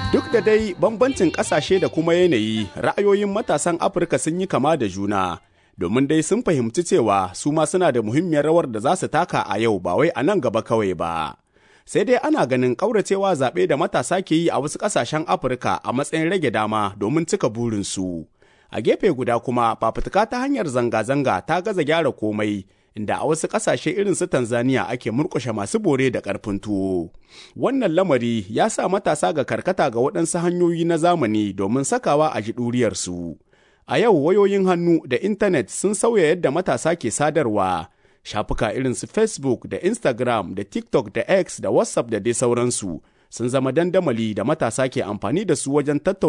Duk da dai bambancin ƙasashe da kuma yanayi, ra'ayoyin matasan Afirka sun yi kama da juna, domin dai sun fahimci cewa su ma suna da muhimmiyar rawar da za su taka a yau ba wai a nan gaba kawai ba. Sai dai ana ganin ƙauracewa zaɓe da matasa ke yi a wasu ƙasashen Afirka a matsayin rage dama domin cika burinsu. A gefe guda kuma fafutuka ta hanyar zanga-zanga ta gaza gyara komai, inda a wasu ƙasashe irin su Tanzania ake murƙushe masu bore da ƙarfin tuwo. Wannan lamari ya sa matasa ga karkata ga waɗansu hanyoyi na zamani domin sakawa a ji ɗuriyarsu. A yau wayoyin hannu da intanet sun sauya yadda matasa ke sadarwa. Shafuka irin su Facebook da Instagram da TikTok da X da WhatsApp da dai sauransu sun zama dandamali da matasa ke amfani da su wajen tattauna